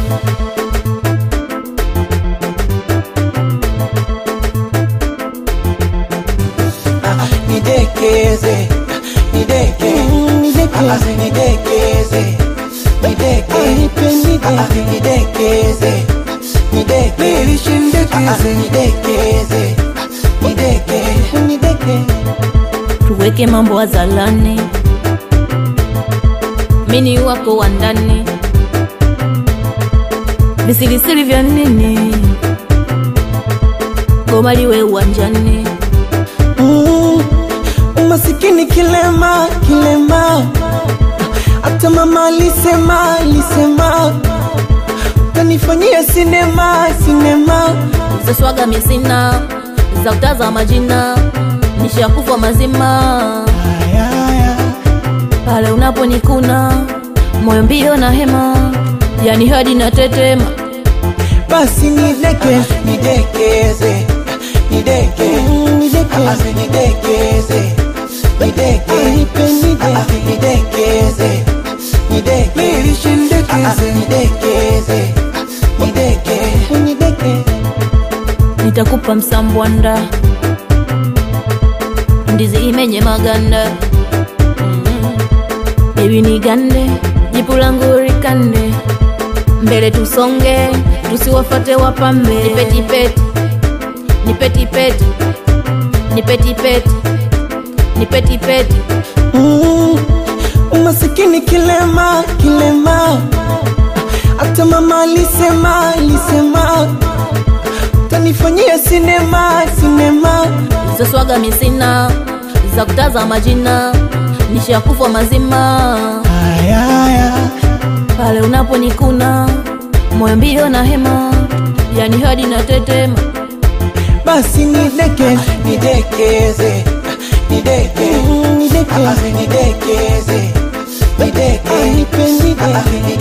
Ah, nidekeze nideke Ah, ah, nidekeze nideke Ah, ah, nidekeze nideke Ah, ah, nidekeze nideke nideke tuweke mambo hadharani, mini wako wa ndani, visirisiri vya nini? Goma liwe uwanjani, Mm, umasikini kilema kilema, hata mama alisema alisema utanifanyia sinema sinema. za swaga misina za kutaza majina, nishakufa mazima Aya, aya. pale unaponikuna moyo mbio na hema, yani hadi na tetema Basi nideke nidekeze nideke nideke nidekeze nideke nidekeze nideke nidekeze nideke nideke nitakupa msambwanda ndizi imenye maganda Mm. bebi nigande jipu langu rikande mbele tusonge tusiwafate wapambe nipetipeti nipetipeti nipetipeti nipetipeti Mm, umasikini kilema kilema, hata mama alisema alisema utanifanyia sinema sinema. zaswaga misina za kutaza majina nishakufa mazima Aya, aya. pale unaponikuna moyo mbio na hema yani hadi na tetema Basi nideke nidekeze nideke nideke nidekeze nideke nideke